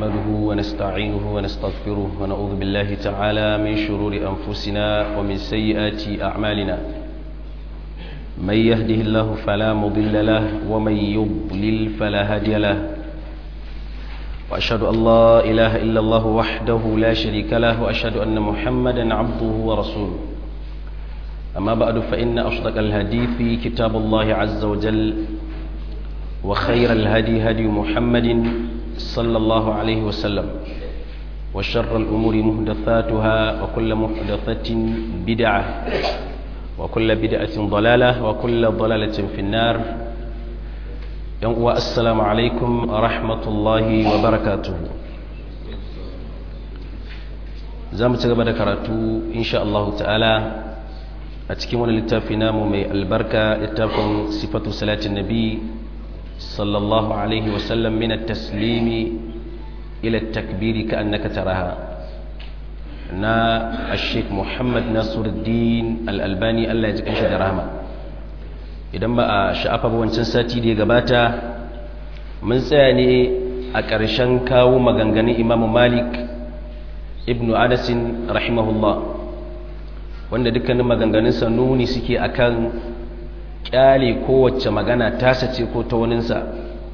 نحمده ونستعينه ونستغفره ونعوذ بالله تعالى من شرور أنفسنا ومن سيئات أعمالنا من يهده الله فلا مضل له ومن يضلل فلا هادي له وأشهد أن لا إله إلا الله وحده لا شريك له وأشهد أن محمدا عبده ورسوله أما بعد فإن أصدق الحديث كتاب الله عز وجل وخير الهدي هدي محمد صلى الله عليه وسلم وشر الأمور محدثاتها وكل محدثة بدعة وكل بدعة ضلالة وكل ضلالة في النار السلام عليكم ورحمة الله وبركاته زام تقبل كراتو إن شاء الله تعالى أتكلم للتافنا ممي البركة للتافن صفة صلاة النبي صلى الله عليه وسلم من التسليم إلى التكبير كأنك تراها نا الشيخ محمد ناصر الدين الألباني الله يجزيك إن شاء رحمة idan ba a sha'afa ba wancan sati da ya gabata mun tsaya ne a ƙarshen kawo maganganun imamu malik ibn anasin rahimahullah wanda dukkanin maganganunsa nuni suke akan kyale kowace magana tasa ce ko ta waninsa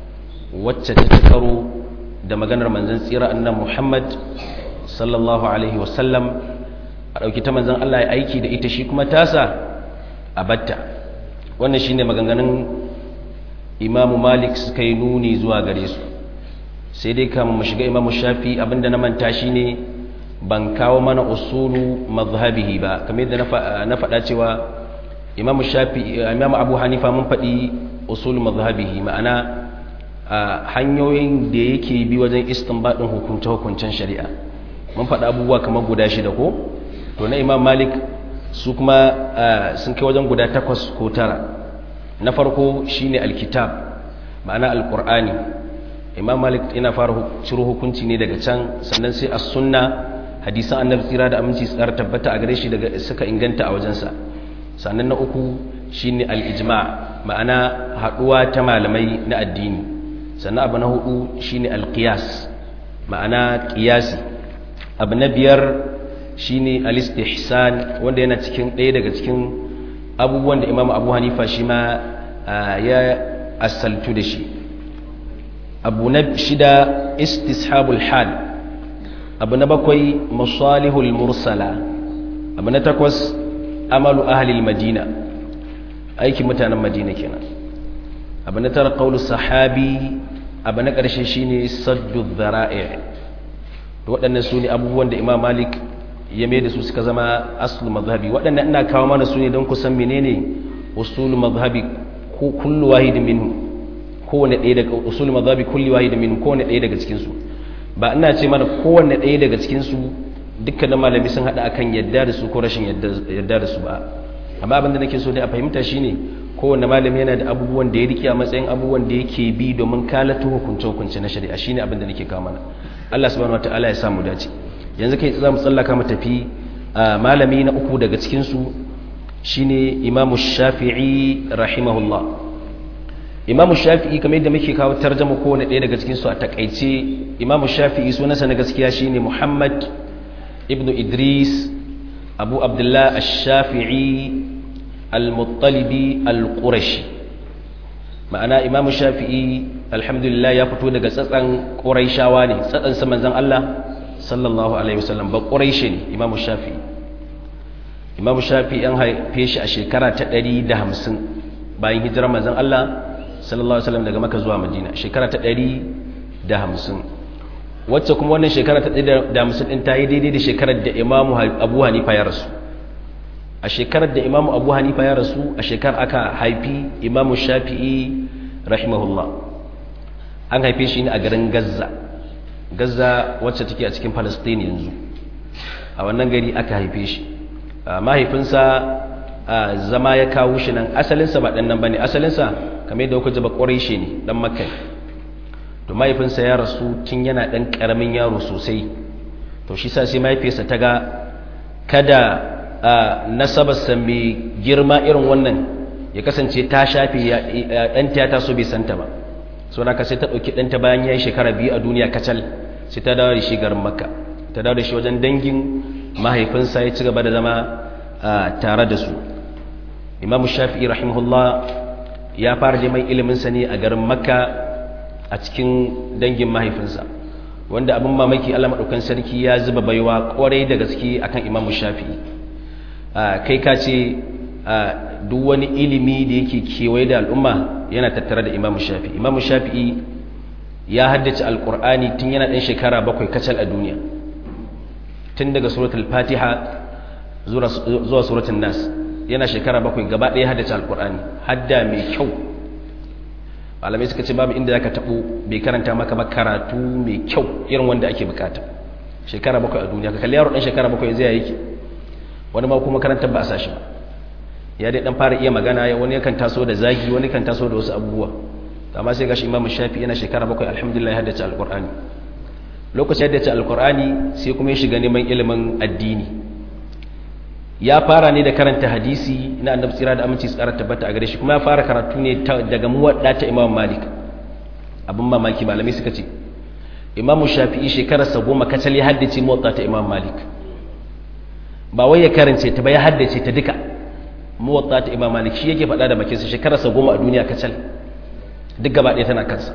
wacce ta ci karo da maganar manzan tsira annan muhammad sallallahu alaihi wasallam a ɗauki ta manzan allah ya aiki da ita shi kuma tasa a batta wannan shine maganganun imamu malik suka yi nuni zuwa gare su sai dai kama mu shiga imamu shafi abinda na manta shine ban kawo mana usulu mazhabihi ba kamar yadda na faɗa cewa imamu shafi imamu abu hanifa mun faɗi usul mazhabihi ma'ana hanyoyin da yake bi wajen istinbadin hukunce hukuncen shari'a mun faɗi abubuwa kamar guda shida ko to na imam malik su kuma sun kai wajen guda takwas ko tara na farko shine alkitab ma'ana alqur'ani imam malik yana fara ciro hukunci ne daga can sannan sai as-sunna hadisan annabi tsira da aminci tsara tabbata a gare shi daga suka inganta a wajensa sannan na uku shine al-ijma' ma'ana haduwa ta malamai na addini sannan abu na hudu shine al-qiyas ma'ana qiyasi abu na biyar shine al-istihsan wanda yana cikin ɗaya daga cikin abubuwan da Imam Abu Hanifa shi ma ya asaltu da shi abu na shida istishabul hal abu na bakwai masalihul mursala abu na takwas amalu ahalil madina aikin mutanen madina kenan abu na tara qaulu sahabi abu na ƙarshe shine saddu dhara'i to waɗannan su ne abubuwan da imam malik ya mai da su suka zama aslu mazhabi waɗannan ina kawo mana su ne don ku san menene usul mazhabi ko kullu wahidin minhu kowane ɗaya daga usul mazhabi kulli wahidin minhu kowane ɗaya daga cikin su ba ina ce mana kowanne ɗaya daga cikin su dukkanin malami sun haɗa akan yadda da su ko rashin yadda da su ba amma abin da nake so dai a fahimta shine kowanne malami yana da abubuwan da ya rike a matsayin abubuwan da yake bi domin kalata hukunce hukunce na shari'a shine abin da nake kawo mana Allah subhanahu wataala ya samu dace yanzu kai za mu tsallaka mu tafi malami na uku daga cikin su shine Imam Shafi'i rahimahullah Imam Shafi'i kamar yadda muke kawo tarjuma kowanne ɗaya daga cikin su a takaice Imam Shafi'i sunansa na gaskiya shine Muhammad ابن إدريس أبو عبد الله الشافعي المطلبي القرشي ma'ana imam shafi'i alhamdulillah ya fito daga tsatsan ƙuraishawa ne tsatsan sa manzon Allah sallallahu alaihi wasallam ba ƙuraishi ne imam shafi'i imam shafi'i an haife shi a shekara ta 150 bayan hijirar manzon Allah sallallahu alaihi wasallam daga Makka zuwa Madina shekara ta 150 wacce kuma wannan shekara ta da hamsin ɗin ta yi daidai da shekarar da imamu abu hanifa ya rasu a shekarar da imamu abu hanifa ya rasu a shekar aka haifi imamu shafi'i rahimahullah an haife shi ne a garin gaza gaza wacce take a cikin palestine yanzu a wannan gari aka haife shi mahaifinsa zama ya kawo shi nan asalinsa ba ɗan nan ba ne asalinsa kamar yadda kuka jaba ƙwarai shi ne ɗan makai to mahaifinsa ya rasu tun yana ɗan ƙaramin yaro sosai to shi sa sai mahaifiyarsa ta ga kada nasabarsa mai girma irin wannan ya kasance ta shafe ɗanta ya taso bai santa ba so na sai ta ɗauki ɗanta bayan ya yi shekara biyu a duniya kacal sai ta dawo da shi garin makka ta dawo da shi wajen dangin mahaifinsa ya ci gaba da zama tare da su imamu shafi'i rahimahullah ya fara neman iliminsa ne a garin makka a cikin dangin mahaifinsa wanda abin mamaki allah maɗaukan sarki ya zuba baiwa ƙwarai da gaske akan imamu shafi'i kai ka ce duk wani ilimi da yake kewaye da al'umma yana tattare da imamu shafi'i imamu shafi'i ya haddace alƙur'ani tun yana ɗan shekara bakwai kacal a duniya tun daga suratul fatiha zuwa suratul nas yana shekara bakwai gaba ɗaya haddace alƙur'ani hadda mai kyau malamai suka ce babu inda zaka taɓo bai karanta maka ba karatu mai kyau irin wanda ake bukata shekara bakwai a duniya ka kalli yaro ɗan shekara bakwai zai yake wani ma kuma karantar ba a sashi ba ya dai ɗan fara iya magana wani yakan taso da zagi wani kan taso da wasu abubuwa amma sai gashi imamu shafi yana shekara bakwai alhamdulillah ya haddace alƙur'ani lokacin yadda ce alkur'ani sai kuma ya shiga neman ilimin addini ya fara ne da karanta hadisi na annabi tsira da aminci tsara tabbata a gare shi kuma ya fara karatu ne daga muwadda ta imam malik abin mamaki malamai suka ce imamu shafi'i shekararsa goma kacal ya haddace muwadda ta imam malik ba wai ya karance ta ba ya haddace ta duka muwadda ta imam malik shi yake faɗa da bakinsa shekararsa goma a duniya kacal duk gaba ɗaya tana kansa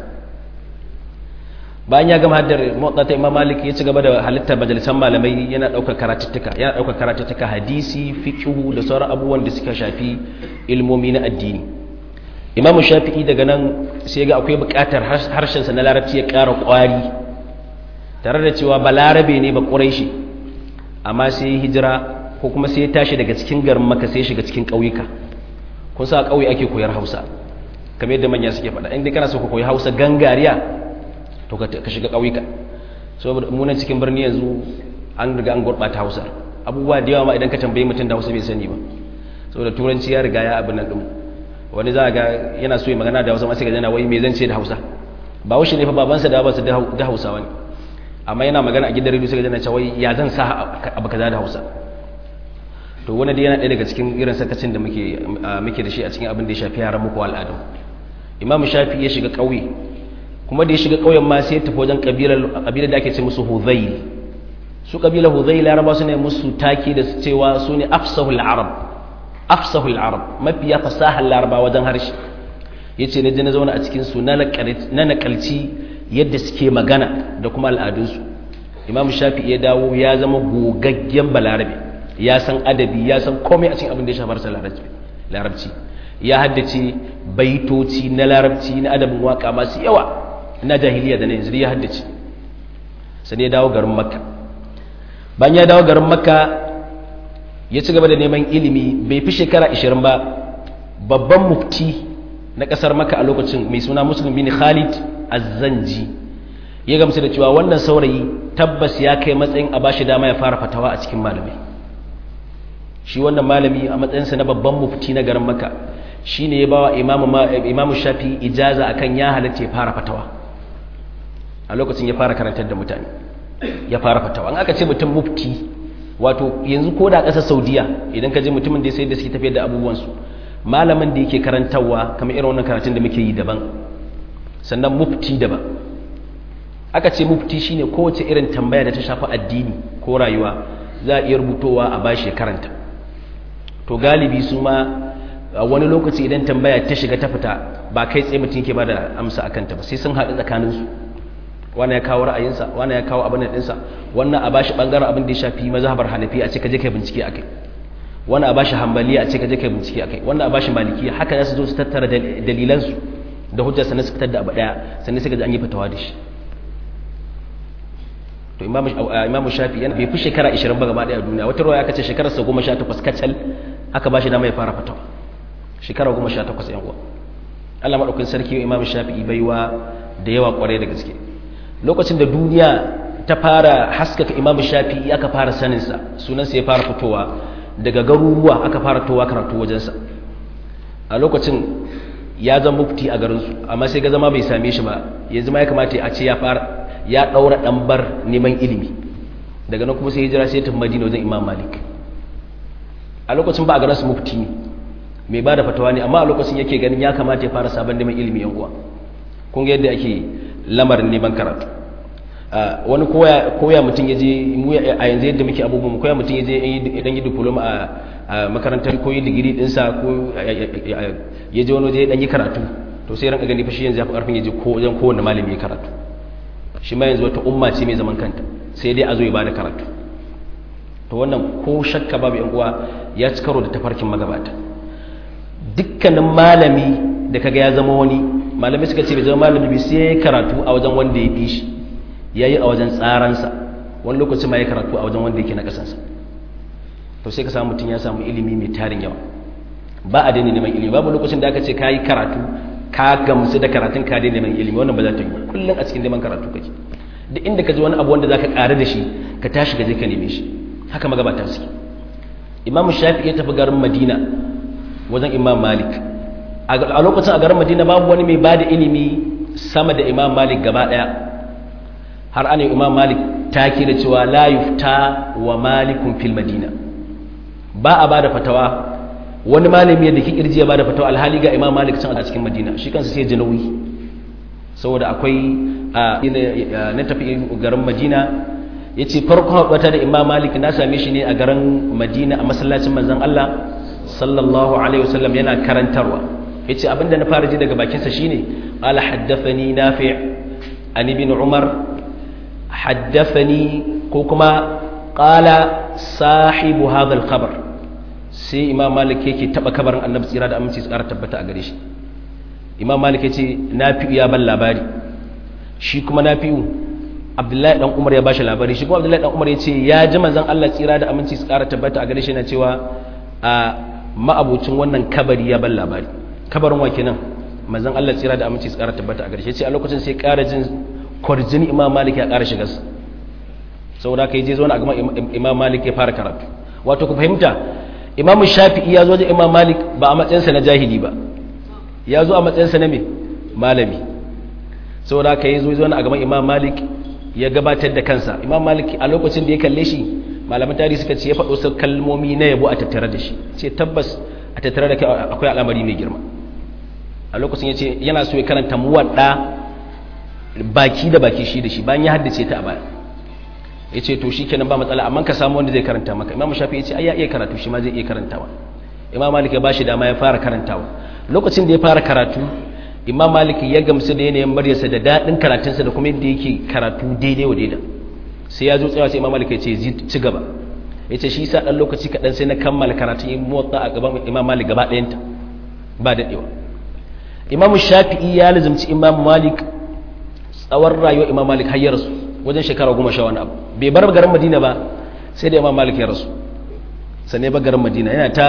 bayan ya gama haddar motsa ta imam malik ya ci gaba da halittar majalisan malamai yana ɗaukar karatuttuka yana ɗaukar karatuttuka hadisi fiqhu da sauran abubuwan da suka shafi ilmomi na addini imamu shafi'i daga nan sai ga akwai buƙatar harshensa na larabci ya ƙara ƙwari tare da cewa ba larabe ne ba ƙuraishi amma sai ya hijira ko kuma sai ya tashi daga cikin garin maka sai ya shiga cikin ƙauyuka kun sa ƙauye ake koyar hausa kamar yadda manya suke faɗa inda kana so ka koyi hausa gangariya to ka shiga ƙauyuka saboda munan cikin birni yanzu an riga an gurɓata hausa abubuwa da yawa ma idan ka tambayi mutum da hausa bai sani ba saboda turanci ya riga ya abin nan ɗin wani za a ga yana so ya magana da hausa masu gajana wai me zan ce da hausa ba wuce ne fa babansa da babansa da hausa wani amma yana magana a gidan rediyo sai gajana cewa ya zan sa abu kaza da hausa to wani dai yana ɗaya daga cikin irin sakacin da muke muke da shi a cikin abin da ya shafi yaran muku al'adu imam shafi ya shiga ƙauye kuma da ya shiga ƙauyen ma sai ya tafi wajen ƙabilar da ake ce musu hudhail su ƙabilar hudhail laraba su ne musu taki da su cewa su ne afsahul arab afsahul arab mafiya fasahar laraba wajen harshe ya ce na je na zauna a cikinsu na nakalci yadda suke magana da kuma al'adunsu imam shafi ya dawo ya zama gogaggen balarabe ya san adabi ya san komai a cikin abin da ya shafar larabci ya haddace baitoci na larabci na adabin waka masu yawa na jahiliya da na yanzu ya haddace sai ya dawo garin makka bayan ya dawo garin makka ya ci gaba da neman ilimi bai fi shekara 20 ba babban mufti na kasar makka a lokacin mai suna muslim bin khalid azzanji ya gamsu da cewa wannan saurayi tabbas ya kai matsayin a bashi dama ya fara fatawa a cikin malamai shi wannan malami a matsayinsa na babban mufti na garin makka shine ya bawa imamu shafi ijaza akan ya halatta ya fara fatawa a lokacin ya fara karantar da mutane ya fara fatawa an aka ce mutum mufti wato yanzu ko da ƙasar saudiya idan ka je mutumin da ya sai da suke tafiyar da abubuwansu malamin da yake karantarwa kamar irin wannan karatun da muke yi daban sannan mufti daban aka ce mufti shine kowace irin tambaya da ta shafi addini ko rayuwa za a iya rubutowa a bashi karanta to galibi su ma wani lokaci idan tambaya ta shiga ta fita ba kai tsaye mutum ke ba da amsa a kanta ba sai sun haɗu tsakaninsu wannan ya kawo ra'ayinsa wannan ya kawo abin da ɗinsa wannan a bashi ɓangaren abin da ya shafi mazhabar hanafi a ce ka je kai bincike a kai wannan a bashi hambaliya a ce ka je kai bincike a kai wannan a bashi malikiya haka za su zo su tattara dalilansu da hujjar sannan su fitar da abu ɗaya sannan sai ka ji an yi fitawa da shi to imamu shafi yana bai fi shekara 20 ba gaba ɗaya a duniya wata ruwa ya kace shekararsa goma sha takwas kacal aka bashi dama ya fara fitawa shekara goma sha takwas yan uwa Allah maɗaukin sarki imam shafi'i baiwa da yawa ƙwarai da gaske lokacin da duniya ta fara haskaka imam shafi'i aka fara saninsa sunansa ya fara fitowa daga garuruwa aka fara towa karatu wajensa a lokacin ya zama mufti a garinsu amma sai ga zama bai same shi ba yanzu ma ya kamata a ce ya fara ya ɗaura ɗambar neman ilimi daga nan kuma sai hijira sai ya tafi madina wajen imam malik a lokacin ba a garin su mufti ne mai ba da fatawa ne amma a lokacin yake ganin ya kamata ya fara sabon neman ilimi yan uwa kun ga yadda ake lamarin neman karatu wani koya mutum ya je a yanzu yadda muke abubuwan koya mutum ya je idan yi diploma a makarantar koyi digiri dinsa ko ya je wani waje ya yi karatu to sai ranka gani fashi yanzu ya fi karfin ya je wajen kowane malami ya karatu shi ma yanzu wata umma ce mai zaman kanta sai dai a zo ya bada karatu to wannan ko shakka babu yan uwa ya ci karo da tafarkin magabata dukkanin malami da kaga ya zama wani malamai suka ce bai zama malami bai sai karatu a wajen wanda ya fi shi ya yi a wajen tsaransa wani lokaci ma ya karatu a wajen wanda yake na kasansa to sai ka samu mutum ya samu ilimi mai tarin yawa ba a daina neman ilimi babu lokacin da aka ce ka yi karatu ka gamsu da karatun ka daina neman ilimi wannan ba za ta yi kullum a cikin neman karatu kake duk inda ka ji wani abu wanda za ka ƙari da shi ka tashi ka je ka neme shi haka magabata suke imamu shafi ya tafi garin madina wajen imam malik a lokacin a garin madina babu wani mai bada ilimi sama da imam malik gaba daya har ana imam malik ta da cewa la yufta wa malikun fil madina ba a bada fatawa wani malami da kirji ya bada fatawa alhali ga imam malik can a cikin madina shi kansa sai jinawi saboda akwai na tafi garin madina ya ce farkon haɓata da imam malik na same shi ne a garin madina a masallacin manzan allah sallallahu alaihi wasallam yana karantarwa ya ce abinda na fara ji daga bakinsa shine ala haddafani nafi an ibn umar haddafani ko kuma qala sahibu hadha al-khabar sai imam malik yake taba kabarin annabi tsira da aminci su kara tabbata a gare shi imam malik yace nafi ya ban labari shi kuma nafi'u abdullahi dan umar ya bashi labari shi kuma abdullahi dan umar yace ya ji manzon Allah tsira da aminci su kara tabbata a gare shi yana cewa a ma'abucin wannan kabari ya ban labari kabarin wa kenan manzon Allah tsira da aminci su kara tabbata a gare shi yace a lokacin sai kara jin kwarjini imam malik ya kara shiga saboda kai je zo na gama imam malik ya fara karatu wato ku fahimta imam shafi'i ya zo da imam malik ba a matsayinsa na jahili ba ya zo a matsayinsa na me malami saboda ka yi zo zo na gaban imam malik ya gabatar da kansa imam malik a lokacin da ya kalle shi malaman tarihi suka ce ya faɗo su kalmomi na yabo a tattare da shi ce tabbas a tattare da kai akwai al'amari mai girma a lokacin ya ce yana so ya karanta muwadda baki da baki shi da shi bayan ya haddace ta a baya ya ce to shi kenan ba matsala amma ka samu wanda zai karanta maka imam shafi ya ce ai ya iya karatu shi ma zai iya karantawa imam malik ya bashi dama ya fara karantawa lokacin da ya fara karatu imam malik ya gamsu da yanayin maryarsa da daɗin karatunsa da kuma yadda yake karatu daidai wa daida sai ya zo tsayawa sai imam malik ya ce ci gaba ya ce shi sa ɗan lokaci kaɗan sai na kammala karatun yin motsa a gaban imam malik gaba ɗayanta ba daɗewa imam shafi'i ya lazimci imam malik tsawon rayuwar imam malik har ya rasu wajen shekara goma sha wani abu bai bar garin madina ba sai da imam malik ya rasu sannan ba garin madina yana ta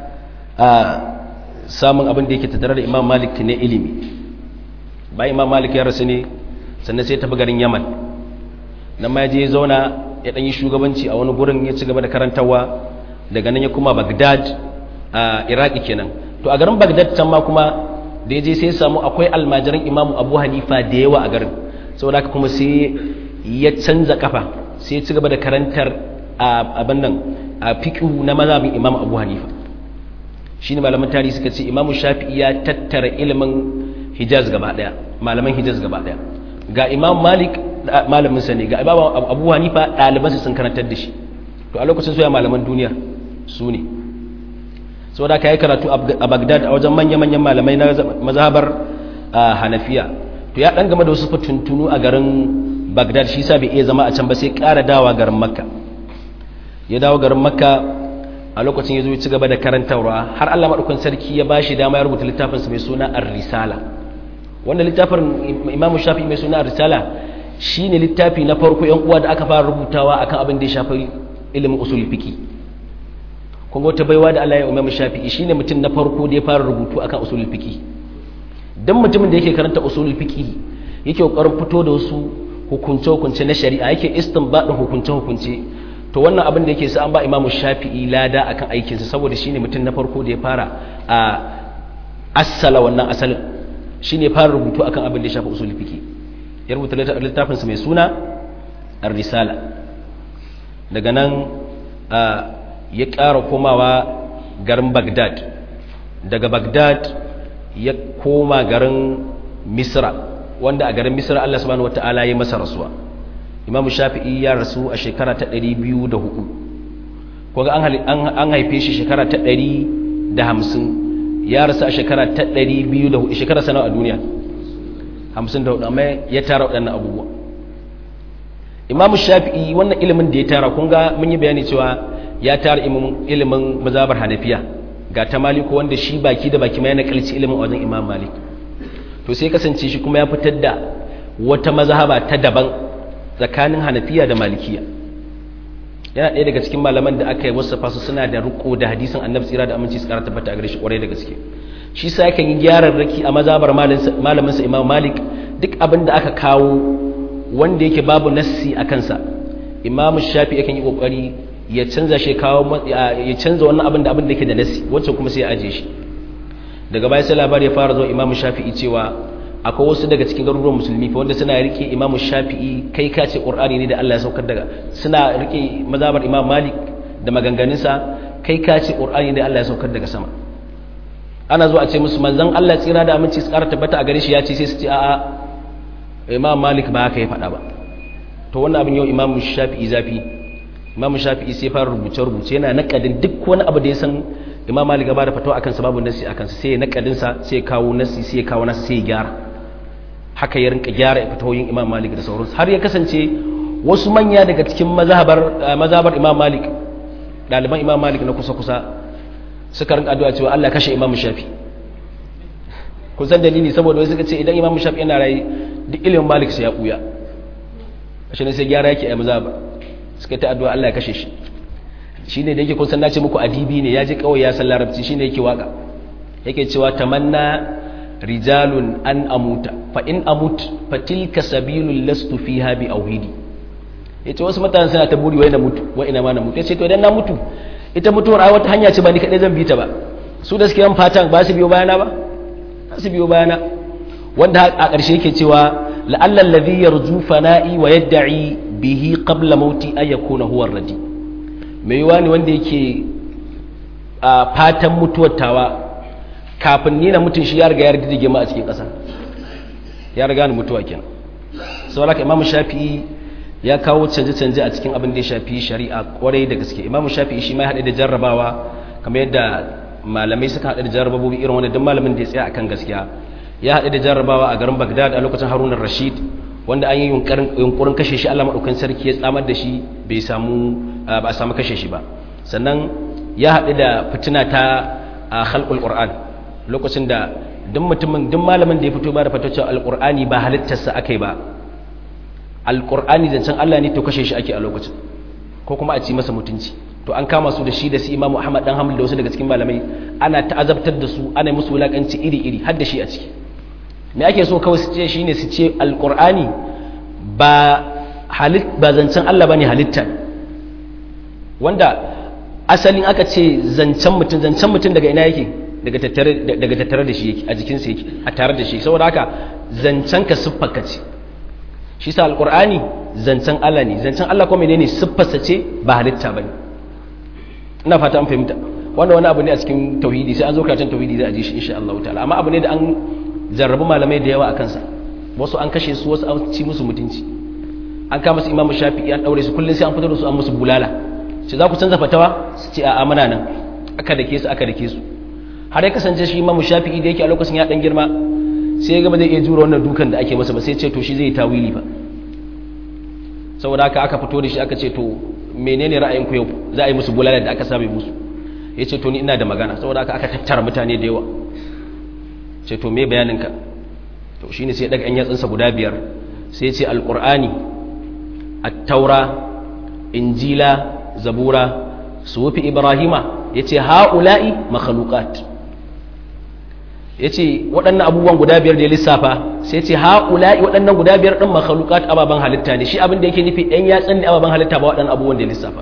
samun abin da yake tattare da imam malik ne ilimi bayan imam malik ya rasu ne sannan sai tafi garin yaman nan ma je zauna ya ɗanyi shugabanci a wani gurin ya ci gaba da karantarwa daga nan ya kuma bagdad a iraki kenan to a garin bagdad can ma kuma da ya je sai samu akwai almajiran imamu abu hanifa da yawa a garin saboda haka kuma sai ya canza kafa sai ya ci gaba da karantar abin nan a fiqhu na mazhabin imam abu hanifa shine malaman tarihi suka ce imamu shafi'i ya tattara ilimin hijaz gaba daya malaman hijaz gaba daya ga imam malik malamin sa ne ga imam abu hanifa ɗalibansa sun karantar da shi to a lokacin soya malaman duniya su ne saboda ka yi karatu a bagdad a wajen manya-manyan malamai na mazhabar hanafiya to ya dan game da wasu fituntunu a garin bagdad shi sa bai iya zama a can ba sai ƙara dawa garin makka ya dawo garin makka a lokacin ya zo ya ci gaba da karantarwa har allah maɗaukan sarki ya ba shi dama ya rubuta littafinsa mai suna ar-risala wanda littafin imam shafi mai suna ar-risala shine littafi na farko yan uwa da aka fara rubutawa akan abin da ya shafi ilimin usul fiqi kun ga wata baiwa da Allah ya imam shafi'i shine mutum na farko da ya fara rubutu akan usul fiqi dan mutumin da yake karanta usul fiqi yake kokarin fito da wasu hukunce hukunce na shari'a yake istinbadin hukunce hukunce to wannan abin da yake sa an ba imam shafi'i lada akan aikinsa saboda shine mutum na farko da ya fara a assala wannan asalin shine fara rubutu akan abin da ya shafi usul fiqi ya rubuta littafinsa mai suna ar-risala daga nan ya ƙara komawa garin bagdad daga bagdad ya koma garin misra wanda a garin misra allah subhanahu wata'ala ya masa rasuwa imamu shafi'i ya rasu a shekara ta 204 kuga an haife shi shekara ta 150 ya rasu a shekara ta 204 shekara sana a duniya 54 amma ya tara waɗannan abubuwa imamu shafi'i wannan ilimin da ya tara kun ga mun yi bayani cewa ya tara ilimin mazabar hanafiya ga ta maliku wanda shi baki da baki ma yana kalci ilimin wajen imam malik to sai kasance shi kuma ya fitar da wata mazhaba ta daban tsakanin hanafiya da malikiya yana ɗaya daga cikin malaman da aka yi wasafa su suna da riko da hadisin annabi tsira da aminci su kara tabbata a gare shi kwarai da gaske shi sa yakan yi gyaran raki a mazabar malamin sa imam malik duk abin da aka kawo wanda yake babu nassi a kansa imam shafi yakan yi kokari ya canza shi kawo ya canza wannan abin da abin da yake da nassi wacce kuma sai ya aje shi daga baya sai labari ya fara zuwa imam shafi'i cewa akwai wasu daga cikin garuruwan musulmi fa wanda suna rike imam shafi'i kai ka ce qur'ani ne da Allah ya saukar daga suna rike mazhabar imam malik da maganganunsa kai ka ce qur'ani ne da Allah ya saukar daga sama ana zuwa a ce musu manzon Allah tsira da aminci su ƙara tabbata a gare shi ya ce sai su ce a'a imam malik ba haka ya faɗa ba to wannan abin yau imam shafi'i zafi imam shafi'i sai fara rubuce rubuce yana nakadin duk wani abu da ya san imam malik ba da fatawa akan sa babu nasi akan sa sai ya nakadin sa sai ya kawo nasi sai ya kawo nasi sai ya gyara haka ya rinka gyara fatawoyin imam malik da sauransu har ya kasance wasu manya daga cikin mazhabar mazhabar imam malik ɗaliban imam malik na kusa kusa suka rinka addu'a cewa Allah kashe imam shafi kun san dalili saboda wai suka ce idan imam shafi yana rayi duk ilimin malik sai ya buya shi ne sai gyara yake a mazhaba suka ta addu'a Allah ya kashe shi shine da yake kun san nace muku adibi ne ya je kawai ya san larabci shine yake waka yake cewa tamanna rijalun an amuta fa in amut fa tilka sabilul lastu fiha bi auhidi yace wasu mutane suna ta buri wai na mutu wai ina ma na mutu yace to idan na mutu ita mutuwar ai wata hanya ce ba ni kadai zan bi ta ba su da suke yan fatan ba su biyo bayana ba ba su biyo bayana wanda a ƙarshe yake cewa la'alla alladhi yarju fana'i wa yad'i bihi qabla mauti ay yakuna huwa ar-radi mai yiwa ne wanda yake a fatan mutuwar tawa kafin ni na mutun shi ya riga ya riga ma a cikin ƙasa ya riga ni mutuwa kenan saboda haka imamu shafi'i ya kawo canje-canje a cikin abin da ya shafi shari'a kwarai da gaske imamu shafi'i shi ma ya haɗe da jarrabawa kamar yadda malamai suka haɗe da jarrababobi irin wani don malamin da ya tsaya akan gaskiya ya haɗe da jarrabawa a garin bagdad a lokacin harunan rashid wanda an yi yunkurin kashe shi allah maɗaukan sarki ya tsamar da shi bai samu ba a samu kashe shi ba sannan ya haɗe da fitina ta a halƙul ƙur'an lokacin da duk mutumin duk malamin da ya fito ba da fatacce alƙur'ani ba halittarsa aka yi ba alƙur'ani zancen Allah ne to kashe shi ake a lokacin ko kuma a ci masa mutunci to an kama su da shi da su imamu ahmad dan hamil da wasu daga cikin malamai ana ta'azabtar da su ana musu wulakanci iri-iri har da shi a ciki me ake so kawai su ce shine su ce alƙur'ani ba halit ba zancen Allah bane halitta wanda asalin aka ce zancen mutum zancen mutum daga ina yake daga tattare daga tattare da shi yake a jikinsa yake a tare da shi saboda haka zancen ka siffarka ce shi sa alkur'ani zancen Allah ne zancen Allah kuma menene siffarsa ce ba halitta bane ina fata an fahimta wanda wani abu ne a cikin tauhidi sai an zo karatun tauhidi za a ji shi insha Allah ta'ala amma abu ne da an jarrabu malamai da yawa a kansa wasu an kashe su wasu an ci musu mutunci an kama su imamu shafi'i an daure su kullum sai an fitar da su an musu bulala sai za ku canza fatawa su ce a'a muna nan aka dake su aka dake su har ya kasance shi imamu shafi'i da yake a lokacin ya dan girma sai ya gaba zai iya jura wannan dukan da ake masa ba sai ce to shi zai tawili ba saboda haka aka fito da shi aka ce to menene ra'ayinku yau za a yi musu bulala da aka same musu ya ce to ni ina da magana saboda haka aka tattara mutane da yawa ce to me bayaninka to shine sai daga yan yatsunsa guda biyar sai ce alqur'ani at-taura injila zabura sufi ibrahima yace haula'i makhluqat ya ce waɗannan abubuwan guda biyar da ya lissafa sai ce haƙula'i waɗannan guda biyar ɗin makhalukat ababen halitta ne shi abin da yake nufi ɗan yatsun ne ababen halitta ba waɗannan abubuwan da ya lissafa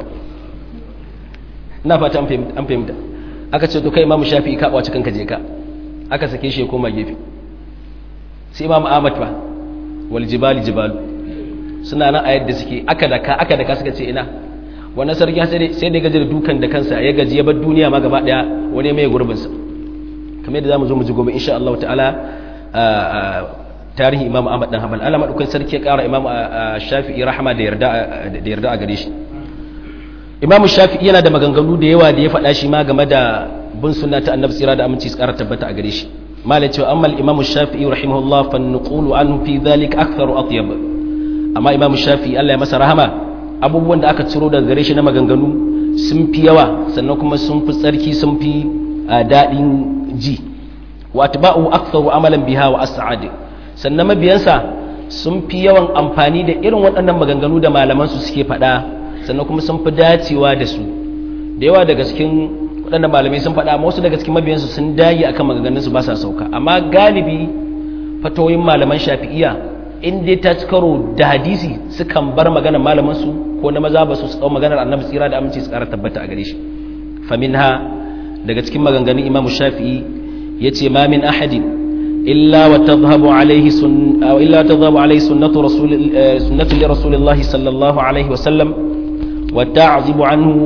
ina fata an fahimta aka ce to kai imamu shafi ka ɓace kanka je ka aka sake shi ya koma gefe sai imamu ahmad ba wal jibali jibalu suna nan a yadda suke aka daka aka daka suka ce ina wannan sarki sai da gaji da dukan da kansa ya gaji ya bar duniya ma gaba ɗaya wani mai gurbinsa kamar yadda za mu zo mu ji gobe insha Allah ta'ala tarihin imam ahmad dan hanbal Allah madaukakin sarki ya kara imam shafi'i rahama da yarda da yarda a gare shi imam shafi'i yana da maganganu da yawa da ya faɗa shi ma game da bin sunna ta annabi tsira da aminci su kara tabbata a gare shi malai cewa amma imam shafi'i rahimahullah fa nuqulu anhu fi dhalika aktharu atyab amma imam shafi'i Allah ya masa rahama abubuwan da aka ciro daga gare shi na maganganu sun fi yawa sannan kuma sun fi tsarki sun fi daɗin ji wa atba'u aktharu amalan biha wa as'ad sannan mabiyansa sun fi yawan amfani da irin waɗannan maganganu da malaman su suke faɗa sannan kuma sun fi dacewa da su da yawa daga cikin waɗannan malamai sun faɗa amma wasu daga cikin mabiyansu sun dage akan maganganun su ba sa sauka amma galibi fatoyin malaman shafi'iyya in dai ta ci karo da hadisi sukan bar maganar malaman su ko na maza ba su su maganar annabi tsira da aminci su ƙara tabbata a gare shi faminha daga cikin maganganun imamu shafi'i yace ma min ahadin illa wa tadhhabu alayhi sun illa tadhhabu alayhi sunnatu rasul sunnatu li rasulillahi sallallahu alayhi wa sallam wa ta'zibu anhu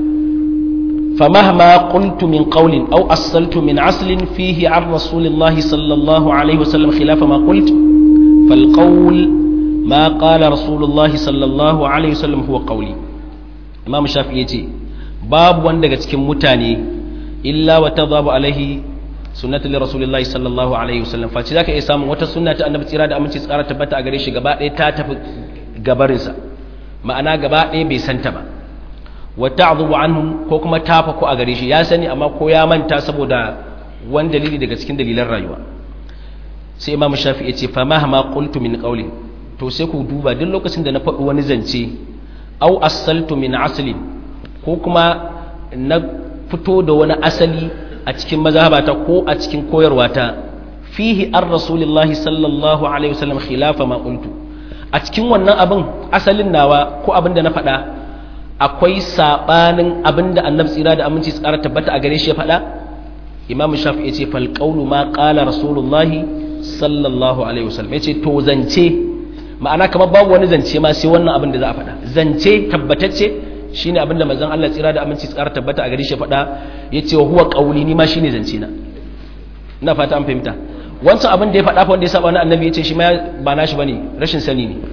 فمهما قلت من قول أو أصلت من عسل فيه عن رسول الله صلى الله عليه وسلم خلاف ما قلت فالقول ما قال رسول الله صلى الله عليه وسلم هو قولي إمام الشافعي يجي باب وندق cikin mutane illa wa tadhabu alaihi sunnatu li rasulillahi sallallahu alaihi wasallam fa zaka iya samun wata sunna ta annabi tsira da aminci tsara tabbata a gare shi gaba ɗaya ta tafi gabarin sa ma'ana gaba ɗaya bai santa ba wa ta'dhubu anhu ko kuma ta faku a gare shi ya sani amma ko ya manta saboda wani dalili daga cikin dalilan rayuwa sai imam shafi'i ya ce fa mahma qultu min qawli to sai ku duba duk lokacin da na faɗi wani zance au asaltu min aslin ko kuma na fito da wani asali a cikin mazhabata ko a cikin koyarwata fihi ar rasulillahi sallallahu alaihi wasallam khilafa ma qultu a cikin wannan abin asalin nawa ko abin da na faɗa akwai sabanin abin da annabi tsira da aminci tsara tabbata a gare shi ya faɗa imam shafi ya ce fal qawlu ma qala rasulullahi sallallahu alaihi wasallam ya ce to zance ma'ana kamar babu wani zance ma sai wannan abin da za a faɗa zance tabbatacce shine abin da manzon Allah tsira da aminci tsara tabbata a gare shi faɗa yace wa huwa qawli ni ma shine zance na ina fata an fahimta wancan abin da ya faɗa fa wanda ya saba wani annabi yace shi ma ba nashi bane rashin sani ne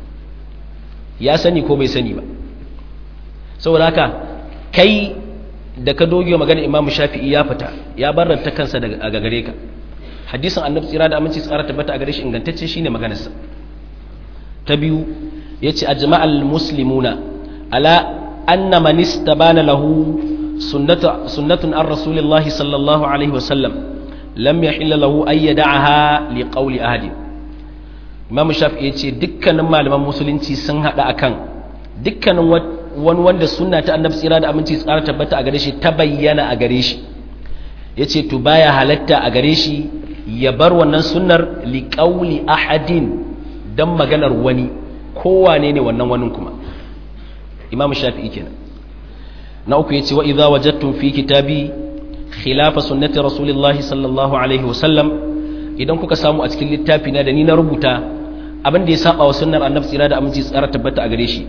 ya sani ko bai sani ba saboda haka kai da ka doge magana Imam Shafi'i ya fita ya barranta kansa daga gare ka hadisin annabi tsira da aminci tsara tabbata a gare shi ingantacce shine maganarsa ta biyu yace ajma'al muslimuna ala anna man istabana lahu sunnatu sunnatun ar rasulillah sallallahu alaihi wasallam lam yahilla lahu ay yad'aha li qawli ahad imam shafi'i yace dukkanin malaman musulunci sun hada akan dukkanin wani wanda sunna ta annabi tsira da aminci tsara tabbata a gare shi ta bayyana a gare shi yace to baya halatta a gare shi ya bar wannan sunnar li qawli ahadin dan maganar wani kowane ne wannan wanin kuma imam shafi'i kenan na uku yace wa idza wajadtum fi kitabi khilafa sunnati rasulillahi sallallahu alaihi wasallam idan kuka samu a cikin littafi na da ni na rubuta abin da ya saba wa sunnar annabi tsira da aminci tsara tabbata a gare shi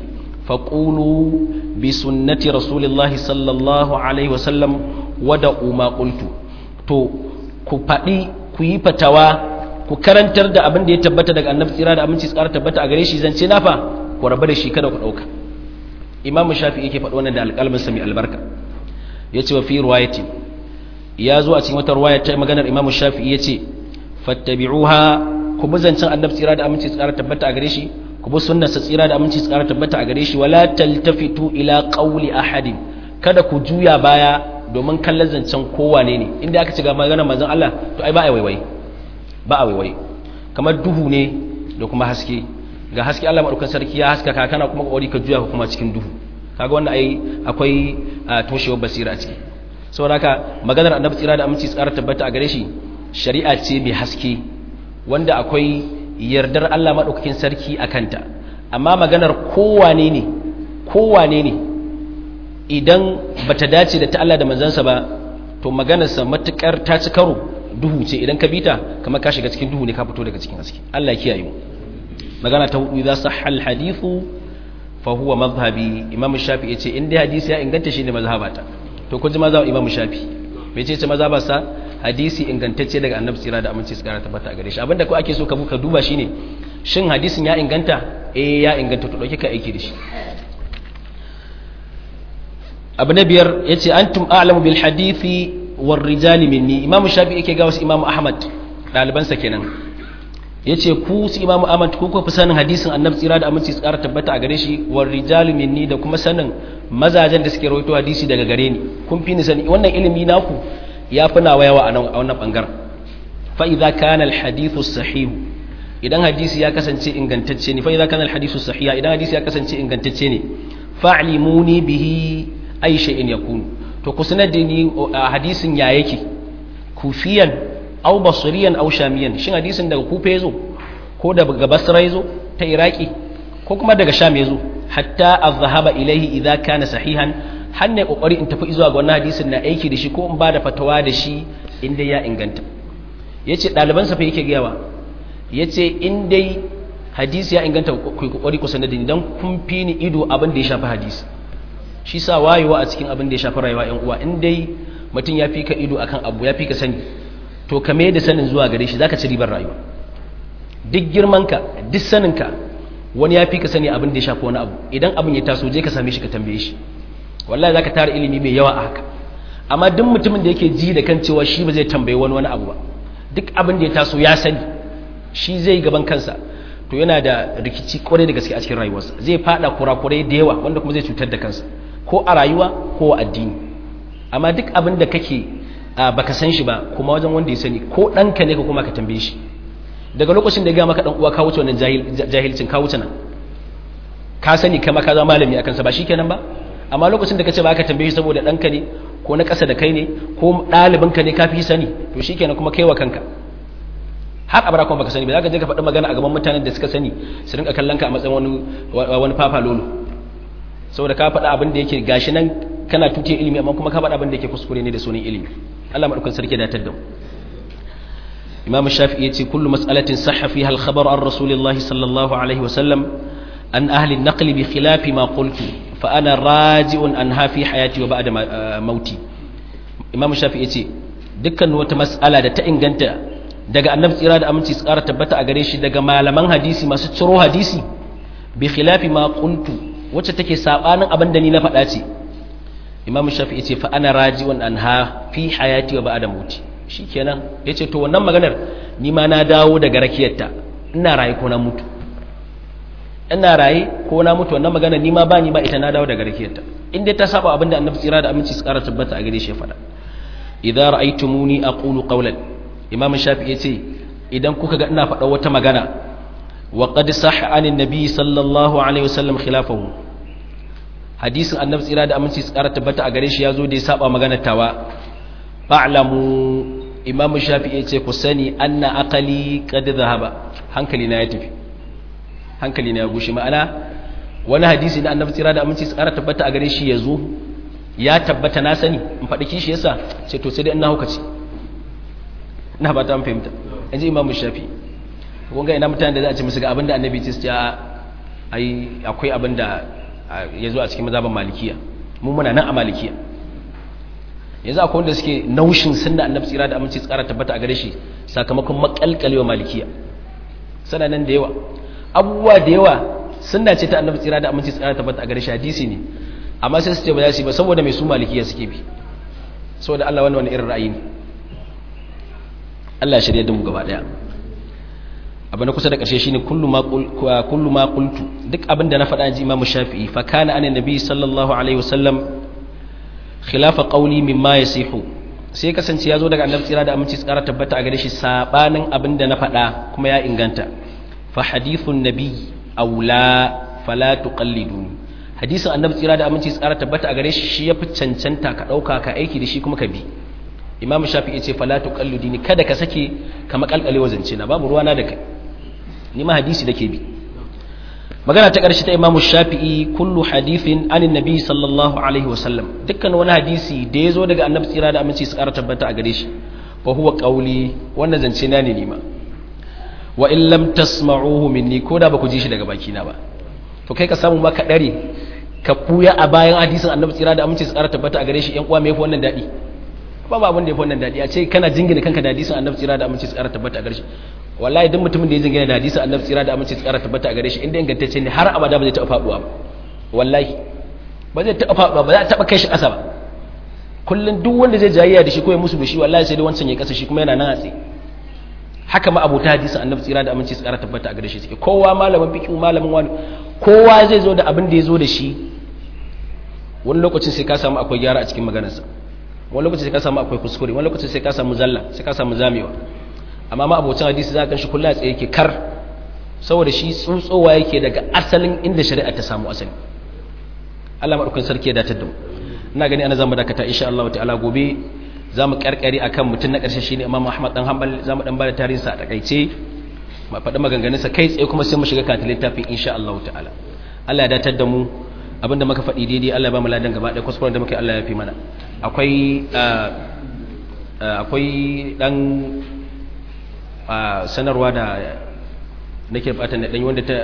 faqulu bi sunnati rasulillahi sallallahu alaihi wasallam wada ma qultu to ku faɗi ku yi fatawa ku karantar da abin da ya tabbata daga annabi tsira da aminci tsara tabbata a gare shi zance na fa ku rabu da shi kada ku ɗauka imamu shafi yake faɗo wannan da alƙalmin sami albarka ya ce wa fi ruwayati ya zo a cikin wata ruwaya ta maganar imamu shafi ya ce fattabi'uha ku bi zancen annabi tsira da aminci tsara tabbata a gare shi ku bi sunnar sa tsira da aminci tsara tabbata a gare shi wala taltafitu ila qawli ahadin kada ku juya baya domin kallon zancen kowane ne inda aka ci ga maganar manzon Allah to ai ba a waiwai ba a waiwai kamar duhu ne da kuma haske ga haske Allah madaukakin sarki ya haskaka kana kuma kokari ka juya kuma cikin duhu kaga wannan ai akwai toshewar basira a ciki saboda haka maganar annabi tsira da aminci tsara tabbata a gare shi shari'a ce mai haske wanda akwai yardar Allah madaukakin sarki a kanta amma maganar kowane ne kowane ne idan bata dace da ta Allah da manzansa ba to maganarsa matukar ta ci karo duhu ce idan ka bita kamar ka shiga cikin duhu ne ka fito daga cikin haske Allah ya kiyaye mu magana ta hudu idza sahha alhadithu fa huwa madhhabi imam shafi yace in dai hadisi ya inganta shine mazhabata to kun ji mazhab imam shafi me ce ce mazhabarsa hadisi ingantacce daga annabi tsira da aminci tsara tabbata a gare shi abinda ko ake so ka ka duba shine shin hadisin ya inganta eh ya inganta to dauke ka aiki da shi abu na biyar yace antum a'lamu bil hadithi war rijali minni imamu shafi yake ga wasu imamu ahmad dalibansa kenan yace ku su imamu ahmad ku ku fi sanin hadisin annabi tsira da aminci tsara tabbata a gare shi war rijalu minni da kuma sanin mazajen da suke rawaito hadisi daga gare ni kun fi ni sani wannan ilimi naku ya fi nawa yawa a wannan bangaren fa idza kana al hadithu sahih idan hadisi ya kasance ingantacce ne fa idza kana al hadithu sahiha idan hadisi ya kasance ingantacce ne fa'limuni bihi ay shay'in yakunu to ku sanar da ni hadisin ya yake kufiyan aw basriyan aw shamiyan shin hadisin daga kufa yazo ko daga basra yazo ta iraki ko kuma daga sham yazo hatta azhaba ilaihi idza kana sahihan har ne kokari in tafi zuwa ga wannan hadisin na aiki da shi ko in ba da fatawa da shi inda ya inganta yace daliban sa fa yake gayawa yace in dai hadisi ya inganta ku kokari ku sanar da ni dan kun fi ni ido abin da ya shafi hadisi shi sa wayewa a cikin abin da ya shafi rayuwa yan uwa in dai mutum ya fi ka ido akan abu ya fi ka sani to ka mai da sanin zuwa gare shi zaka ci ribar rayuwa duk girmanka duk saninka wani ya fi ka sani abin da ya shafi wani abu idan abin ya taso je ka same shi ka tambaye shi wallahi zaka tara ilimi mai yawa a haka amma duk mutumin da yake ji da kan cewa shi ba zai tambaye wani wani abu ba duk abin da ya taso ya sani shi zai gaban kansa to yana da rikici kwarai da gaske a cikin rayuwarsa zai fada kurakurai da yawa wanda kuma zai cutar da kansa ko a rayuwa ko a addini amma duk abin da kake baka san shi ba kuma wajen wanda ya sani ko ɗanka ne ka kuma ka tambaye shi daga lokacin da ya gama ka ɗan uwa ka wuce wannan jahilcin ka wuce nan ka sani kama ka zama malami a kansa ba shi kenan ba amma lokacin da ka ce ba ka tambaye shi saboda ɗanka ne ko na ƙasa da kai ne ko ɗalibinka ne ka fi sani to shi kenan kuma kai wa kanka har abara kuma baka sani ba za ka je ka faɗi magana a gaban mutanen da suka sani su rinka kallon ka a matsayin wani wani fafa lolo saboda ka faɗa abin da yake gashi nan kana tuke ilimi amma kuma ka faɗa abin da yake kuskure ne da sunan ilimi Allah madaukakin sarki da tadda Imam Shafi'i yace kullu mas'alatin sahha fiha al-khabar an Rasulillah sallallahu alaihi wa sallam an ahli an-naql bi khilafi ma qultu fa ana raji'un anha fi hayati wa ba'da mauti Imam Shafi'i yace dukkan wata mas'ala da ta inganta daga annabi tsira da aminci su ƙara tabbata a gare shi daga malaman hadisi masu ciro hadisi bi khilafi ma qultu wacce take sabanin abin da ni na faɗa ce imam shafi yace fa ana raji'un anha fi hayati wa ba'da mauti shikenan yace to wannan maganar ni ma na dawo daga rakiyarta ina raye ko na mutu ina raye ko na mutu wannan maganar ni ma ba ni ba ita na dawo daga rakiyarta in dai ta saba abin da annabi tsira da aminci su ƙara tabbata a gare shi ya faɗa idza ra'aytumuni aqulu qawlan imam shafi yace idan kuka ga ina faɗa wata magana وقد صح عن النبي صلى الله عليه وسلم خلافه hadisin annabi tsira da aminci tsara tabbata a gare shi yazo da ya saba magana tawa fa'lamu imam shafi'i yace ku sani anna aqali qad dhahaba hankali na ya tafi hankali na ya gushi ma'ana wani hadisi da annabi tsira da aminci tsara tabbata a gare shi yazo ya tabbata na sani in faɗi kishi yasa ce to sai dai ina hukaci ina ba ta fahimta yanzu imam shafi'i kun ga ina mutane da za a ce musu ga abin da annabi ce ya ai akwai abin da ya zo a cikin mazhaban malikiya mu muna nan a malikiya yanzu akwai wanda suke naushin sunna annabi tsira da aminci tsara tabbata a gare shi sakamakon makalkalewa malikiya sana nan da yawa abubuwa da yawa sunna ce ta annabi tsira da aminci tsara tabbata a gare shi hadisi ne amma sai su ce ba za su yi ba saboda mai su malikiya suke bi saboda Allah wani wani irin ra'ayi ne Allah ya shirya da mu gaba daya abu na kusa da ƙarshe shine kullu ma kullu ma qultu duk abin da na faɗa ji Imam Shafi'i fa kana anan nabi sallallahu alaihi wasallam khilafa qawli mimma yasihu sai kasance ya zo daga annabi tsira da aminci tsara tabbata a gare shi sabanin abin da na faɗa kuma ya inganta fa hadithun nabi aula fala tuqalliduni hadisin annabi tsira da aminci tsara tabbata a gare shi shi yafi cancanta ka ɗauka ka aiki da shi kuma ka bi imam shafi'i ce fala tuqalliduni kada ka sake ka makalkale wazance na babu ruwana da kai ni ma hadisi dake bi magana ta ƙarshe ta imamu shafi'i kullu hadithin anin nabi sallallahu alaihi wasallam dukkan wani hadisi da ya zo daga annabi tsira da aminci su ƙara tabbata a gare shi fa huwa qawli wannan zance na ne nima wa in lam tasma'uhu minni ko da ba ku ji shi daga baki na ba to kai ka samu ma ka dare ka buya a bayan hadisin annabi tsira da aminci su ƙara tabbata a gare shi yan uwa me yafi wannan daɗi babu abin da ya fi wannan daɗi a ce kana jingina kanka da hadisin annabi tsira da aminci tsara tabbata a gare shi wallahi duk mutumin da ya jingina da hadisin annabi tsira da aminci tsara tabbata a gare shi inda ingantacce ne har abada ba zai taɓa faɗuwa ba wallahi ba zai taɓa faɗuwa ba za a taɓa kai shi ƙasa ba kullum duk wanda zai jayayya da shi ko ya musu da shi wallahi sai dai wancan ya ƙasa shi kuma yana nan a tsaye haka ma abota hadisin annabi tsira da aminci tsara tabbata a gare shi suke kowa malamin fiqh malamin wani kowa zai zo da abin da ya zo da shi wani lokacin sai ka samu akwai gyara a cikin maganarsa wani lokacin sai ka samu akwai kuskure wani lokacin sai ka samu zalla sai ka samu zamewa amma ma abocin hadisi za ka shi kullum a tsaye yake kar saboda shi tsuntsowa yake daga asalin inda shari'a ta samu asali Allah madaukakin sarki ya datar da mu ina gani ana zamu dakata insha Allah ta'ala gobe zamu karkare akan mutum na karshe shine Imam Ahmad dan Hanbal zamu dan bada tarihin sa a takaice ma faɗi maganganun sa kai tsaye kuma sai mu shiga kan littafin insha Allah ta'ala Allah ya datar da mu abinda muka faɗi daidai Allah ya ba mu ladan gaba ɗaya kuskuren da muke Allah ya fi mana akwai akwai dan sanarwa da nake fatan da dan wanda ta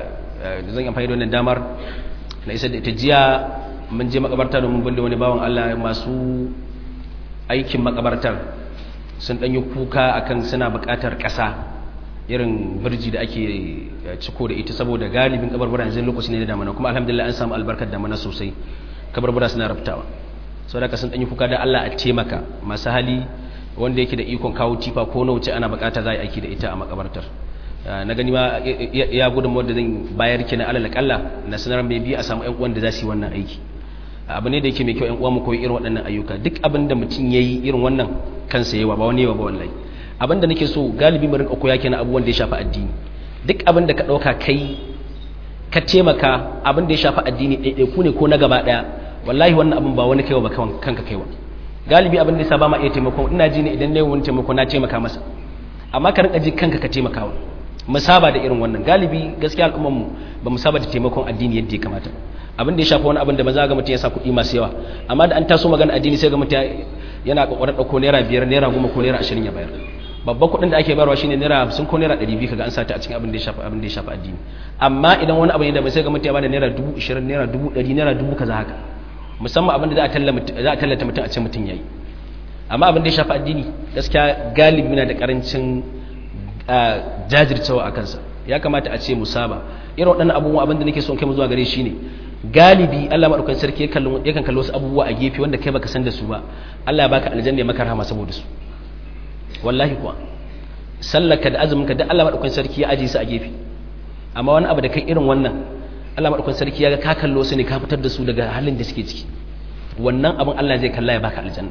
zan amfani da wannan damar na isa da ita jiya mun je makabarta domin bulle wani bawan Allah masu aikin makabartar sun dan yi kuka akan suna buƙatar ƙasa irin birji da ake ciko da ita saboda galibin kabarbura yanzu lokaci ne da damana kuma alhamdulillah an samu albarkar damana sosai kabarbura suna raftawa sau da sun ɗanyi kuka da Allah a taimaka masu hali wanda yake da ikon kawo tifa ko na wuce ana bukata za a yi aiki da ita a makabartar na gani ma ya gudun wadda zan bayar ki na alal kalla na sanar mai biyu a samu yan uwan da za su yi wannan aiki abu ne da yake mai kyau yan uwa mu koyi irin waɗannan ayyuka duk abin da mutum ya yi irin wannan kansa yawa ba wani yawa ba wallahi abin da nake so galibi mu rinka koya kenan abubuwan da ya shafi addini duk abin da ka ɗauka kai ka taimaka abin da ya shafi addini ɗaiɗaiku ne ko na gaba ɗaya wallahi wannan abin ba wani kaiwa ba kanka kaiwa galibi abin da yasa ba ma iya taimako ina ji ne idan ne wani taimako na taimaka masa amma ka rinka ji kanka ka taimakawa mu saba da irin wannan galibi gaskiya al'ummar mu ba mu saba da taimakon addini yadda ya kamata abin da ya shafi wani abin da ba za ga mutum ya sa kuɗi masu yawa amma da an taso magana addini sai ga mutum yana kokarin ɗauko naira biyar naira goma ko naira ashirin ya bayar babban kuɗin da ake bayarwa shine naira hamsin ko naira ɗari biyu kaga an sata a cikin abin da ya shafi abin da ya shafi addini amma idan wani abu ne da bai sai ga mutum ya bada naira dubu ashirin naira dubu ɗari naira dubu kaza haka musamman abin da za a tallata mutum a ce mutum ya yi amma abin da ya shafi addini gaskiya galibi na da karancin jajircewa a kansa ya kamata a ce musaba irin waɗannan abubuwa abin da nake son kai mu zuwa gare shi ne galibi Allah madaukakin sarki yakan kalli wasu abubuwa a gefe wanda kai baka san da su ba Allah ya baka aljanna ya maka rahama saboda su wallahi kuwa sallaka da azumin ka da Allah madaukakin sarki ya aje su a gefe amma wani abu da kai irin wannan Allah madaukakin sarki ya ga ka kallo su ne ka fitar da su daga halin da suke ciki wannan abin Allah zai kalla ya baka aljanna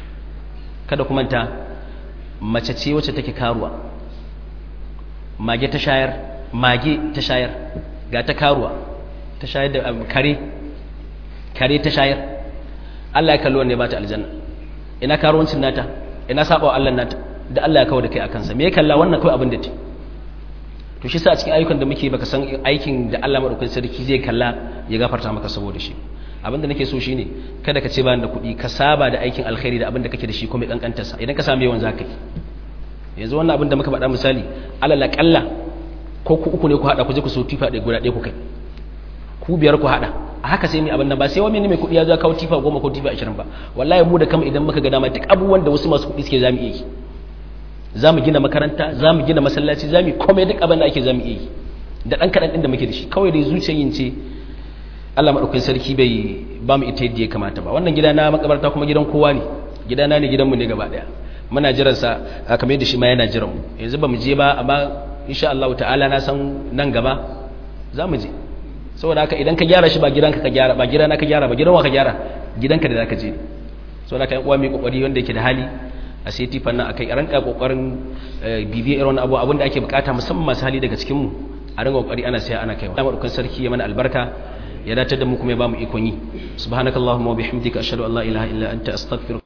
kada ku manta mace ce wacce take karuwa mage ta shayar mage ta shayar ga ta karuwa ta shayar da kare kare ta shayar Allah ya kallo ne ba ta aljanna ina karuwancin nata ina saba wa Allah nata da Allah ya kawo da kai akan sa me ya kalla wannan kai abin da ta to shi sa a cikin ayyukan da muke baka san aikin da Allah madaukakin sarki zai kalla ya gafarta maka saboda shi abinda nake so shine kada ka ce bani da kuɗi ka saba da aikin alkhairi da abinda kake da shi kuma kankantar sa idan ka samu yawan zaka yi yanzu wannan abin da muka faɗa misali alal kalla ko ku uku ne ku hada ku je ku so tifa ɗaya guda ɗaya ku kai ku biyar ku hada a haka sai mai abin nan ba sai wani mai kuɗi ya zo kawo tifa goma ko tifa ashirin ba wallahi mu da kama idan muka ga dama duk abubuwan da wasu masu kuɗi suke zamu iya yi za mu gina makaranta za mu gina masallaci za mu komai duk abin da ake za mu iya yi da ɗan kaɗan ɗin da muke da shi kawai dai zuciyar yin ce Allah maɗaukakin sarki bai ba mu ita yadda ya kamata ba wannan gida na makabarta kuma gidan kowa ne gidana ne gidanmu ne gaba ɗaya muna jiran sa kamar yadda shi ma yana jiran mu yanzu ba mu je ba amma insha Allah ta'ala na san nan gaba za mu je saboda haka idan ka gyara shi ba gidanka ka gyara ba gidana ka gyara ba gidan wa ka gyara gidanka da zaka je saboda haka yan uwa mai kokari wanda yake da hali a sai tifan nan akai a ranka kokarin bibiyar irin abu abin da ake bukata musamman masu hali daga cikin mu a rinka kokari ana saya ana kaiwa Allah madaukakin sarki ya mana albarka ya dace da mu kuma ya bamu ikon yi subhanakallahumma wa bihamdika ashhadu an la ilaha illa anta astaghfiruka